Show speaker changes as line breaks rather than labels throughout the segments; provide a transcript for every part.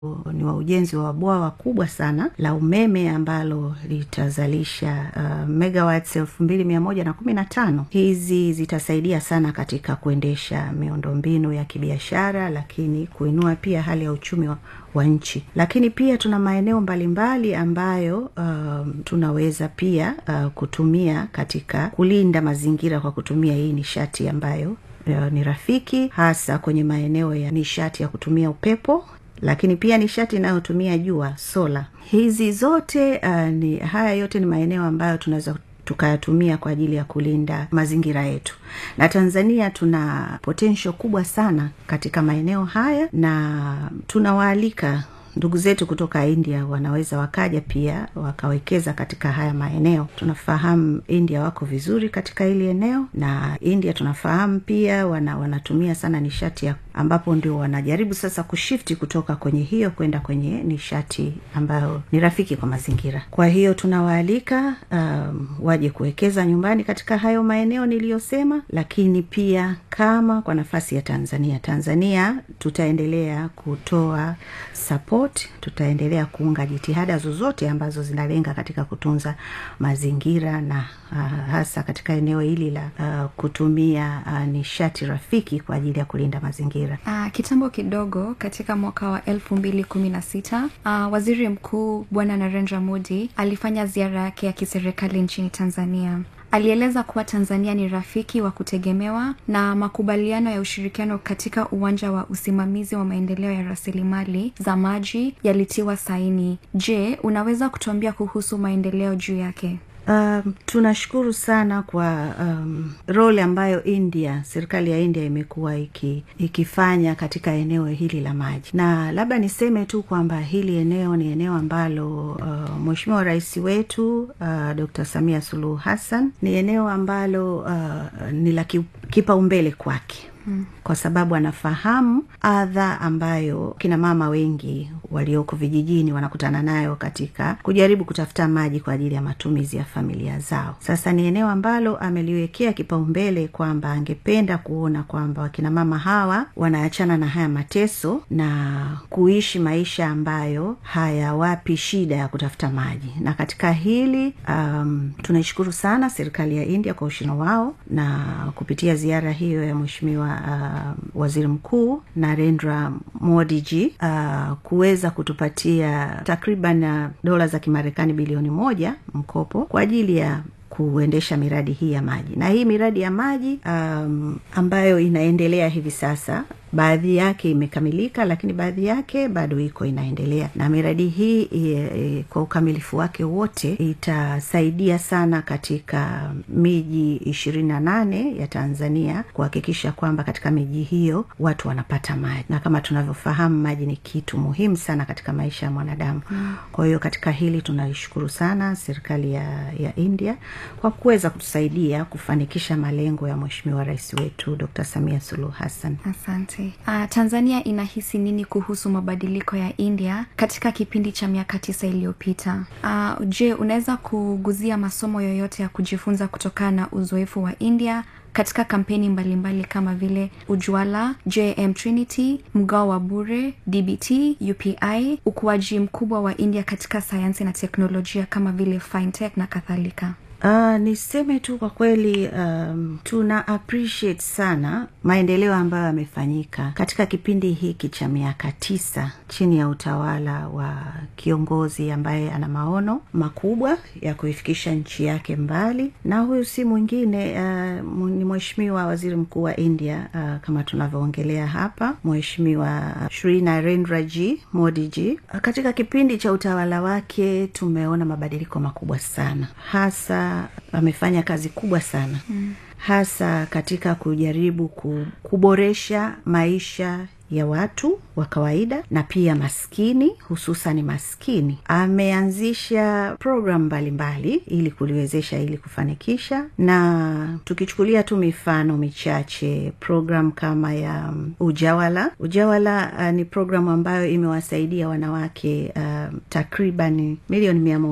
ni wa ujenzi wa bwawa kubwa sana la umeme ambalo litazalisha uh, megawatts elfu mbili mia moja na kumi na tano hizi zitasaidia sana katika kuendesha miundombinu ya kibiashara lakini kuinua pia hali ya uchumi wa, wa nchi lakini pia tuna maeneo mbalimbali ambayo um, tunaweza pia uh, kutumia katika kulinda mazingira kwa kutumia hii nishati ambayo uh, ni rafiki hasa kwenye maeneo ya nishati ya kutumia upepo lakini pia nishati inayotumia jua sola hizi zote uh, ni haya yote ni maeneo ambayo tunaweza tukayatumia kwa ajili ya kulinda mazingira yetu na tanzania tuna potential kubwa sana katika maeneo haya na tunawaalika ndugu zetu kutoka india wanaweza wakaja pia wakawekeza katika haya maeneo tunafahamu india wako vizuri katika hili eneo na india tunafahamu pia wana, wanatumia sana nishati ya ambapo ndio wanajaribu sasa kushifti kutoka kwenye hiyo kwenda kwenye nishati ambayo ni rafiki kwa mazingira kwa hiyo tunawaalika um, waje kuwekeza nyumbani katika hayo maeneo niliyosema lakini pia kama kwa nafasi ya tanzania tanzania tutaendelea kutoa support tutaendelea kuunga jitihada zozote ambazo zinalenga katika kutunza mazingira na uh, hasa katika eneo hili la uh, kutumia uh, nishati rafiki kwa ajili ya kulinda mazingira
Uh, kitambo kidogo katika mwaka wa elfu mbili kumi na sita uh, waziri mkuu bwana narendra modi alifanya ziara yake ya kiserikali nchini tanzania alieleza kuwa tanzania ni rafiki wa kutegemewa na makubaliano ya ushirikiano katika uwanja wa usimamizi wa maendeleo ya rasilimali za maji yalitiwa saini je unaweza kutuambia kuhusu maendeleo juu yake
Um, tunashukuru sana kwa um, role ambayo India, serikali ya India imekuwa iki, ikifanya katika eneo hili la maji, na labda niseme tu kwamba hili eneo ni eneo ambalo uh, Mheshimiwa Rais wetu uh, Dr. Samia Suluhu Hassan ni eneo ambalo uh, ni la kipaumbele kwake Hmm. kwa sababu anafahamu adha ambayo kina mama wengi walioko vijijini wanakutana nayo katika kujaribu kutafuta maji kwa ajili ya matumizi ya familia zao sasa ni eneo ambalo ameliwekea kipaumbele kwamba angependa kuona kwamba wakina mama hawa wanaachana na haya mateso na kuishi maisha ambayo hayawapi shida ya kutafuta maji na katika hili um, tunaishukuru sana serikali ya india kwa ushino wao na kupitia ziara hiyo ya mweshimiwa uh, waziri mkuu narendra modiji uh, kuweza kutupatia takriban uh, dola za kimarekani bilioni moja mkopo kwa ajili ya kuendesha miradi hii ya maji na hii miradi ya maji um, ambayo inaendelea hivi sasa baadhi yake imekamilika lakini baadhi yake bado iko inaendelea na miradi hii e, e, kwa ukamilifu wake wote itasaidia sana katika miji ishirini na nane ya tanzania kuhakikisha kwamba katika miji hiyo watu wanapata maji na kama tunavyofahamu maji ni kitu muhimu sana katika maisha ya mwanadamu mm. kwa hiyo katika hili tunaishukuru sana serikali ya, ya india kwa kuweza kutusaidia kufanikisha malengo ya mweshimiwa rais wetu dr samia suluhu hassan
asante uh, tanzania inahisi nini kuhusu mabadiliko ya india katika kipindi cha miaka tisa iliyopita uh, je unaweza kuguzia masomo yoyote ya kujifunza kutokana na uzoefu wa india katika kampeni mbalimbali mbali kama vile ujwala jm trinity mgao wa bure dbt upi ukuaji mkubwa wa india katika sayansi na teknolojia kama vile fintech na kadhalika
Uh, niseme tu kwa kweli um, tuna appreciate sana maendeleo ambayo yamefanyika katika kipindi hiki cha miaka tisa chini ya utawala wa kiongozi ambaye ana maono makubwa ya kuifikisha nchi yake mbali na huyu si mwingine uh, ni mheshimiwa waziri mkuu wa india uh, kama tunavyoongelea hapa mheshimiwa shri narendra g modi g uh, katika kipindi cha utawala wake tumeona mabadiliko makubwa sana hasa amefanya kazi kubwa sana mm. hasa katika kujaribu kuboresha maisha ya watu wa kawaida na pia maskini hususan maskini ameanzisha programu mbalimbali ili kuliwezesha ili kufanikisha na tukichukulia tu mifano michache programu kama ya um, ujawala ujawala uh, ni programu ambayo imewasaidia wanawake uh, takriban milioni mia moja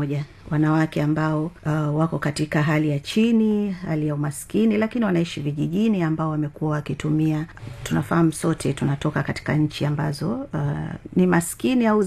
wanawake ambao uh, wako katika hali ya chini hali ya umaskini lakini wanaishi vijijini ambao wamekuwa wakitumia tunafahamu sote tunatoka katika nchi ambazo uh, ni maskini au